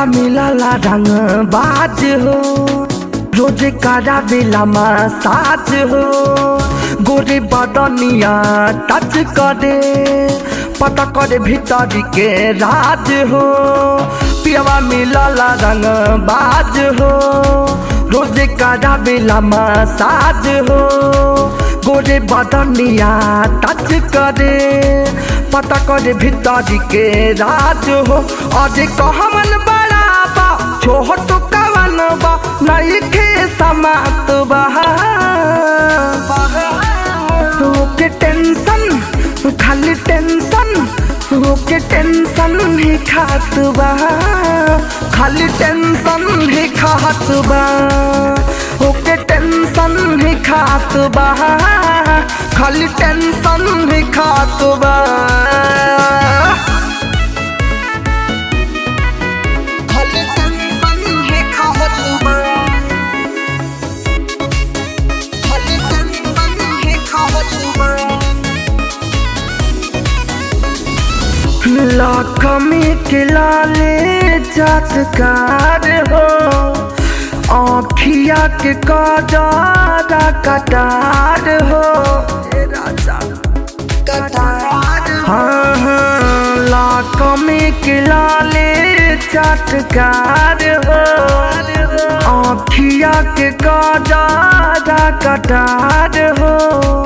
पियावा मिलला रंग बाज हो रोजे कारा बेला साज हो गोरे बदनिया टच करे पता करे भीतर के राज हो पियावा मिलला रंग बाज हो रोजे कारा बेला साज हो गोरे बदनिया टच करे पता करे भीतर के राज हो अरे कहमन बड़ा बा छोट कवन बा नहीं खे समात बा ओके टेंशन खाली टेंशन ओके टेंशन ही खात बा खाली टेंशन ही खात बा ओके टेंशन ही खात बा खाली टेंशन ही खात बा खाली टेंशन ही खात बा खाली टेंशन ही खात बा लखमी के लाले चटकार हो आखिया के कटारा कटार हो हाँ हाँ लखमी के लाले चटकार हो आखिया के कटारा कटार हो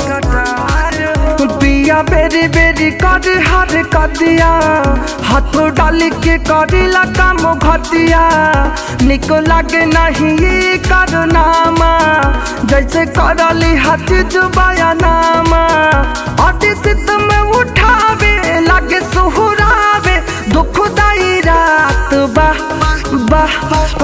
पिया बेरी बेरी कर हर कदिया हाथों डाल के करेला काम घटिया निको लागे नहीं ये करनामा जैसे करली हाथ जुबाया नामा अति सित में उठावे लागे सुहुरावे दुखदाई रात बाह बाह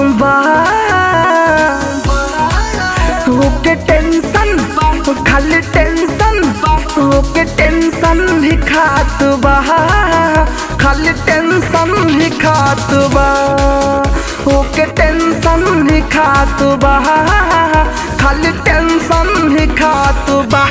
बाह ओके टेंशन खाली टेंशन ओके टेंशन ही खात बा खाली टेंशन ही खात बा ओके टेंशन ही खात बा खाली टेंशन ही खात बा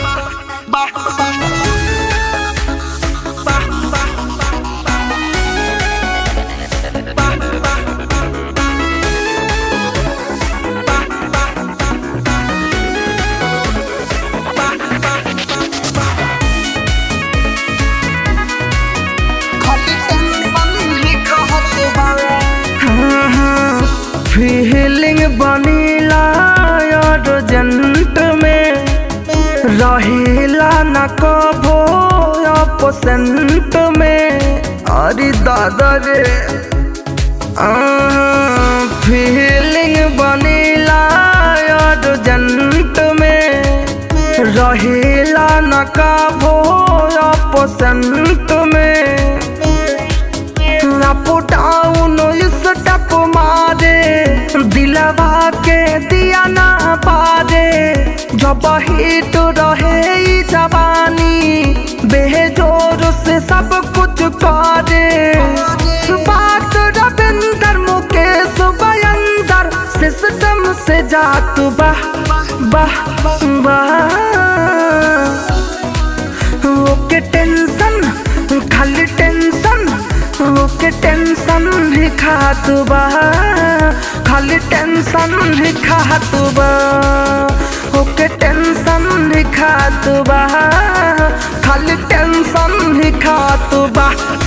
फीलिंग बनीला अर्जेंट में रहेला न कभो अपसेंट में अरे दादा रे फीलिंग बनीला अर्जेंट में रहेला न कभो अपसेंट में अप डाउन स्टेप मारे दिलवा के दिया ना पारे जब हिट रहे ई जवानी बेजोर से सब कुछ करे बात रविंदर मुकेश बयंदर सिस्टम से जात बाह बाह बाह ओके टेंशन खाली टेंशन ओके टेंशन ही खात बा खाली टेंशन ही खात बा ओके टेंशन ही खात बा खाली टेंशन ही खात बा